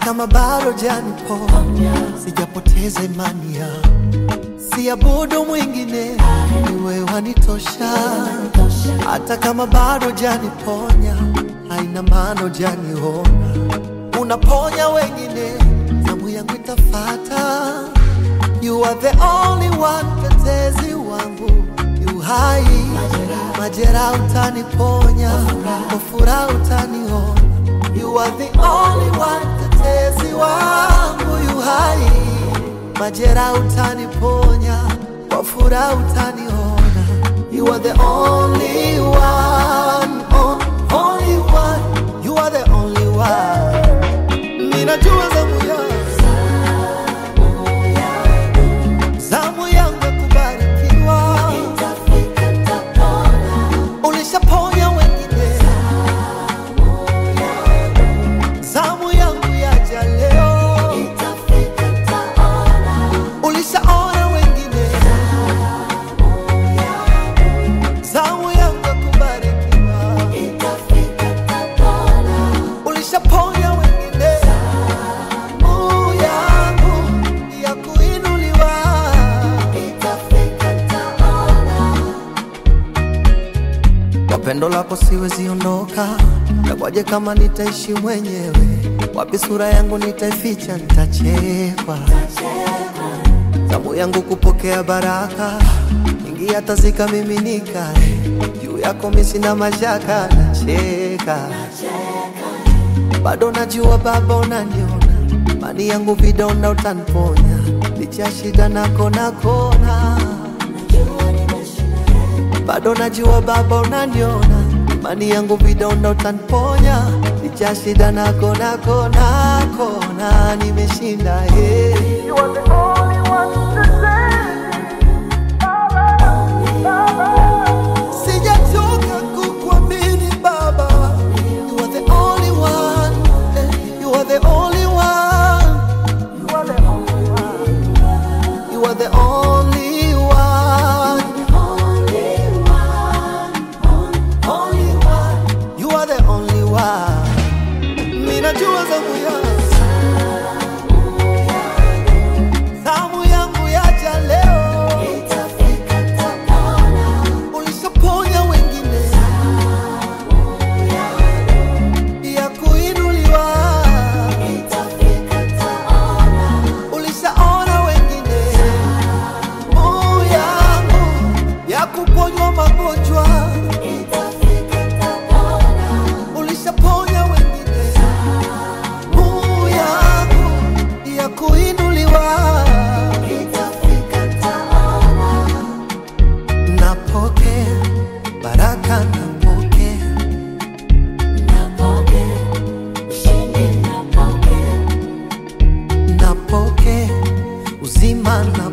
kama bado janiponya, sijapoteza imani yangu, siabudu mwingine, ni wewe wanitosha. Hata kama bado janiponya, haina maana janiona, unaponya wengine, zamu yangu itafata. You are the only one, mtetezi wangu, yu hai, majeraha utaniponya, kwa furaha utaniona. You are the only one, mtetezi wangu, yu hai, majeraha utaniponya, kwa furaha utaniona. You are the only one, oh, only one, you are the only one. Ninajua zamu yangu zamu yangu ya kubarikiwa, ulishaponya wengine, zamu yangu yaja leo, ulishaona wengine, zamu yangu ya kubarikiwa, ulishaponya wengine, zamu yangu ya kuinuliwa. Kwa pendo lako siwezi ondoka, nakwaje kama nitaishi mwenyewe? Wapi sura yangu nitaificha? Nitachekwa zamu yangu kupokea baraka, ingi hata zikamiminika juu yako, mi sina mashaka, nacheka bado najua Baba unaniona, mani yangu vidonda utaniponya, licha ya shida na kona kona bado najua Baba unaniona, imani yangu vidonda utaniponya, licha ya shida na kona kona kona, nimeshinda hey. You are the only one to save. Sijachoka kukuamini Baba, you are the only one, eh, you are the only one, You are the only one. you are the only one, only one, you are the only one. Ninajua zamu yangu, zamu yangu yaja leo, ulishaponya wengine ya kuinuliwa, ulishaona wengine Zamu yangu ya kuponywa magonjwa, ulishaponya wengine Zamu yangu ya kuinuliwa, napokea baraka, napokea napokea uzima, napokea